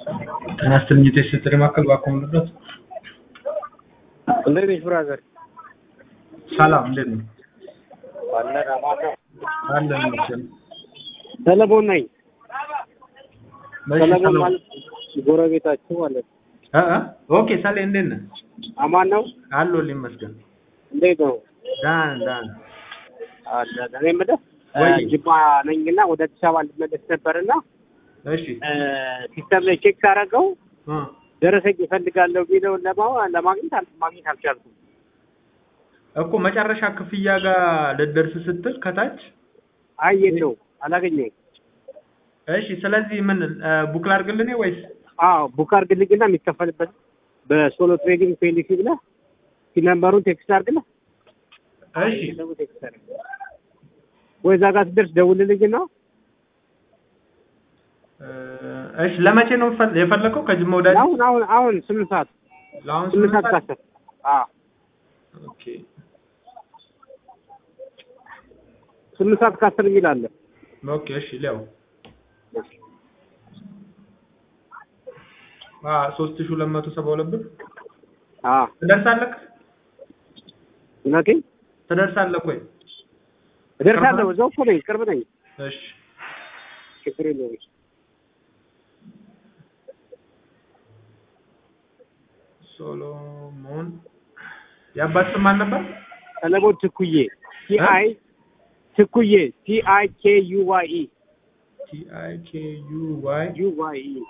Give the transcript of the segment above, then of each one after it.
ጤና ይስጥልኝ የቴስት ማዕከል እባክዎ ምንድነው? እንዴት ነሽ ብራዘር? ሰላም እንዴት ነው? አለን አማን ነው። አለን ይመስገን። ሰለሞን ነኝ። እሺ፣ ሰለሞን ሰላም። ማለት ጎረቤታችሁ ማለት ነው። እ እ ኦኬ ሰሌ እንዴት ነህ? አማን ነው። አለሁልህ ይመስገን። እንዴት ነው? ደህና ነን ደህና ነን። አለን። እኔ የምልህ ወይ። እ ጅማ ነኝና ወደ አዲስ አበባ እንድመለስ ነበርና እሺ እ ሲስተም ላይ ቼክ ሳደርገው እ ደረሰኝ እፈልጋለሁ የሚለውን ለማ- ለማግኘት አል- ማግኘት አልቻልኩም። እኮ መጨረሻ ክፍያ ጋር ልትደርስ ስትል ከታች አይ የለው አላገኘሁም። እሺ፣ ስለዚህ ምን እ ቡክ ላድርግልህ እኔ ወይስ አዎ ቡክ አድርግልኝና የሚከፈልበት በሶሎ ትሬዲንግ ፔሊሲ ብለህ ነምበሩን ቴክስት አድርግልህ እሺ ደግሞ ቴክስት አድርግ ወይ እዛ ጋር ስትደርስ ደውልልኝና እ እሺ ለመቼ ነው ፈል- የፈለከው? ከጅማ ወደ አዲስ አሁን አሁን አሁን ስምንት ሰዓት ለአሁን ስምንት ሰዓት ከአስር አዎ ኦኬ ስምንት ሰዓት ከአስር የሚል አለ። ኦኬ እሺ ሊያው አ 3272 ብር አዎ ትደርሳለህ? እውነቴን ትደርሳለህ ወይ? እደርሳለሁ። እዛው እኮ ነኝ፣ ቅርብ ነኝ። እሺ ችግር የለውም። ሶሎሞን የአባት ስም ማን ነበር? ሰለሞን ትኩዬ ቲ አይ ትኩዬ ቲ አይ ኬ ዩ ዋይ ኢ ቲ አይ ኬ ዩ ዋይ ዩ ዋይ ኢ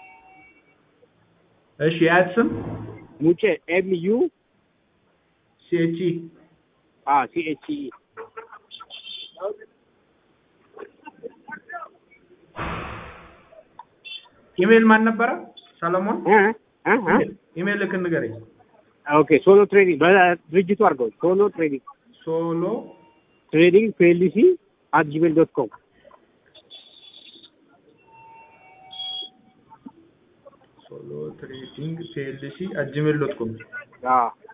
እሺ የአያት ስም ሙጬ ኤም ዩ ሲ ኤች ኢ አ ሲ ኤች ኢ ኢሜል ማን ነበረ? ሰለሞን እ እ እ ኢሜል ልክ ንገረኝ። ኦኬ ሶሎ ትሬዲንግ በድርጅቱ አድርገው ሶሎ ትሬዲንግ ሶሎ ትሬዲንግ ፒኤልሲ አት ጂሜል ዶት ኮም ሶሎ ትሬዲንግ ፒኤልሲ አት ጂሜል ዶት ኮም አዎ